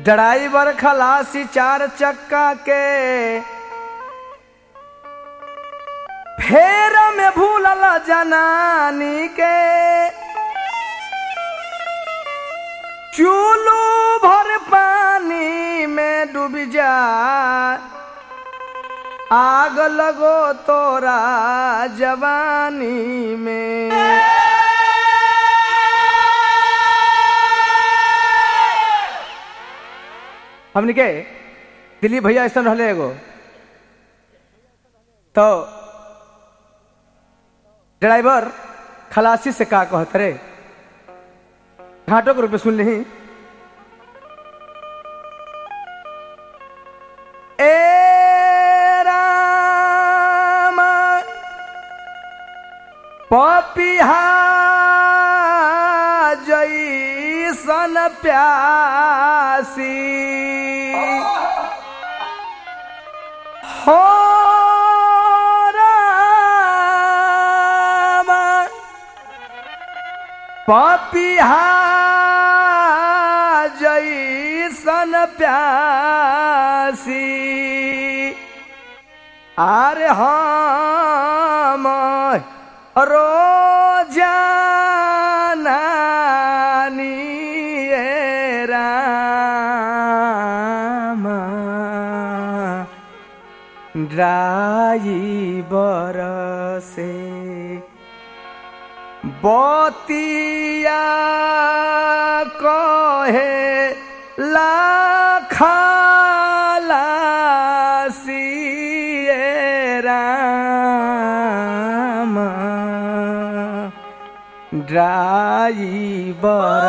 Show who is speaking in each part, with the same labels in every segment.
Speaker 1: driver खलासी चार चक्का के फेर में भूलल जनानी के चूलू भर पानी में डूब जा आग लगो तोरा जवानी में हमने के दिलीप भैया ऐसा रहले एगो तो ड्राइवर खलासी से का कहत रे घाटों के रूप में सुन ली ए राम पपिहा जैसन प्यासी हो राम पपिहा जैसन प्यासी आरे हम रोजानी ए राम ड्राइवर से बतिया कहे लाखालासी ए राम ड्राइवर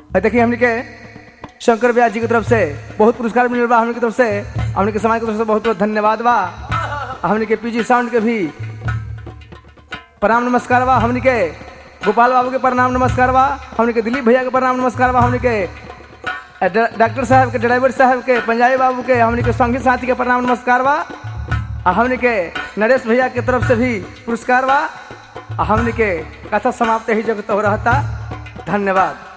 Speaker 1: है देखिए हमने के शंकर व्यास जी की तरफ से बहुत पुरस्कार मिल बा हमने की तरफ से हमने के समाज की तरफ से बहुत बहुत धन्यवाद बा हमने के पीजी साउंड के भी प्रणाम नमस्कार बा हमने के गोपाल बाबू के प्रणाम नमस्कार बा हमने के दिलीप भैया के प्रणाम नमस्कार बा हमने के ड- डॉक्टर साहब के ड्राइवर साहब के पंजाबी बाबू के हमने के संगी साथी के प्रणाम नमस्कार बा आ हमने के नरेश भैया के तरफ से भी पुरस्कार बा आ हमने के कथा समाप्त ही जगत हो रहता धन्यवाद